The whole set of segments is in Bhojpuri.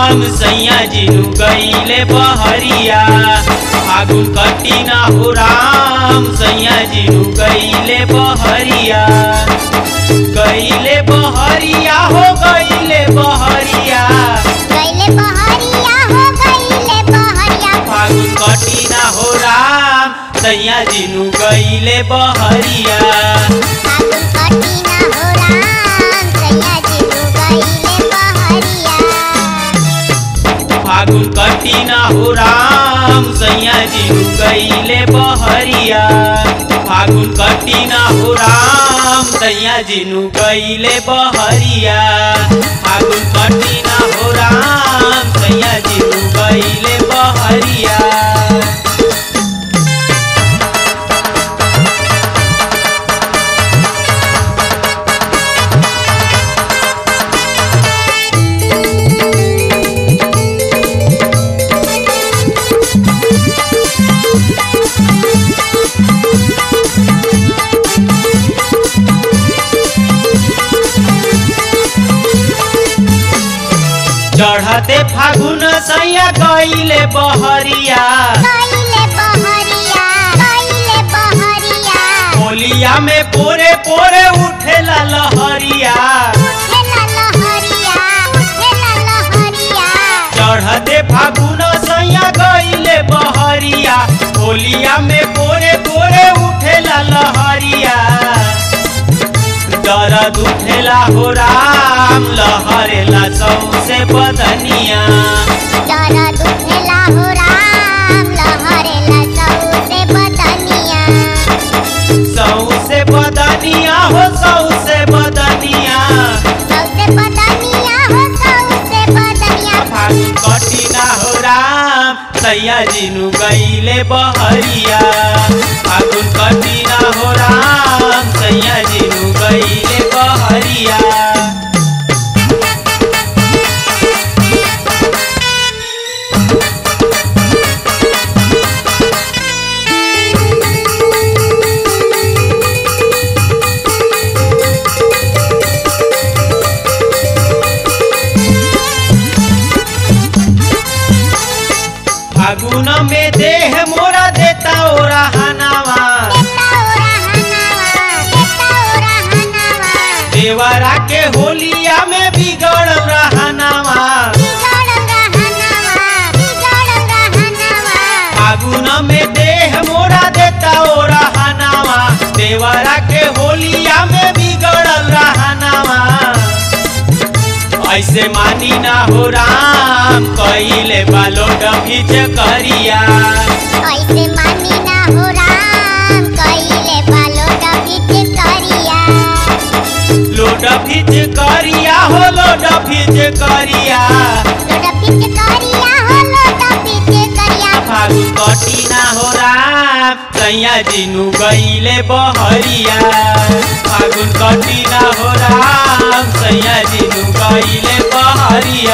राम सैया जिनु गईले बहरिया फागुन कटी ना हो राम सैया जिनु गईले बहरिया गईले बहरिया हो गईले बहरिया गईले बहरिया हो गईले बहरिया फागुन कटी ना हो राम सैया जिनु गईले बहरिया फागुन कटी ना हो राम सैया जिनु गईले बहरिया फागुन कटी ना हो राम सैया जिनु गईले बहरिया फागुन कटी ना हो राम सैया जिनु गईले बहरिया फागुन कटी ना हो राम सैया जिनु गईले बहरिया चढ़ते फागुन सैया गईले बहरिया गईले बहरिया गईले बहरिया होलिया में पोरे पोरे उठेला लहरिया उठेला लहरिया उठेला लहरिया चढ़ते फागुन सैया गईले बहरिया होलिया में पोरे पोरे उठेला लहरिया दर्द उठेला हो राम लहरेला सौसे बदनिया दर्द उठेला हो राम लहरेला सौसे बदनिया सौसे बदनिया हो सौसे बदनिया सौसे बदनिया हो सौसे बदनिया फागुन कटी ना हो राम सैया जिनु गईले बहरिया फागुन कटी ना हो राम सैया जिनु गईले बहरिया फागुन में देह मोरा देता ओरा हनावा देता ओरा हनावा देता ओरा हनावा देवरा के होलिया में बिगड़ रहनावा बिगड़ रहनावा बिगड़ रहनावा फागुन में देह मोरा देता ओरा हनावा देवरा के होलिया में बिगड़ल रहनावा ऐसे मानी ना हो राम कइले बालो डभीच करिया ऐसे मानी ना हो राम कइले बालो डबिट करिया लोड भीच करिया हो लोड भीच करिया डबिट करिया हो लो डबिट करिया फागुन कटी ना हो राम सैया जिनु गईले बहरिया फागुन कटी ना हो राम सैया जिनु गईले बहरिया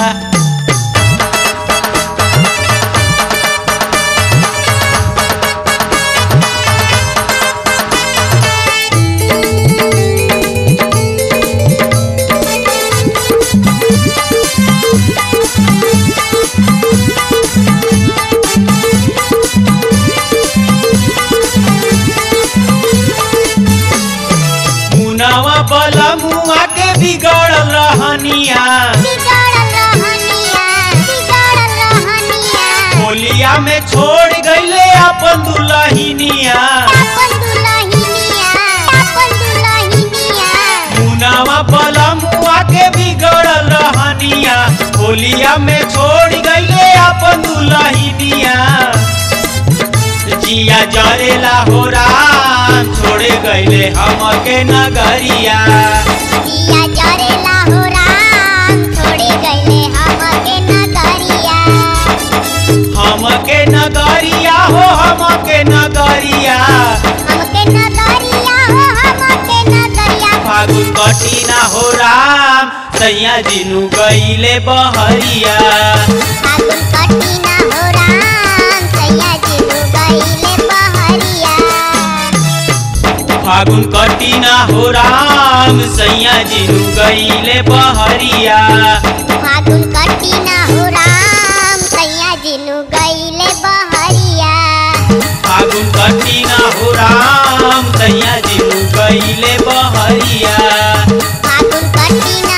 मुनावा बला मुआ के बिगड़ल रहनिया बिगड़ रहनिया बिगड़ रहनिया होलिया में छोड़ गईले अपन दुलहिनिया अपन दुलहिनिया अपन दुलहिनिया मुनावा बला मुआ के बिगड़ल रहनिया होलिया में छोड़ गईले अपन दुलहिनिया जिया जरेला हो राम छोड़े गईले हमके नगरिया दिया जरेला हो राम छोड़े गईले हमके नगरिया हमके नगरिया हो हमके नगरिया हमके नगरिया हो हमके नगरिया फागुन कटी ना हो राम सैया जिनु गईले बहरिया फागुन कटी ना हो राम सैया जिनु गईले बहरिया फागुन कटी ना हो राम सैया जिनु गईले बहरिया फागुन फागुन कटी ना हो राम सैया जिनु गईले बहरिया फागुन कटी ना हो राम सैया जिनु गईले बहरिया फागुन कटी ना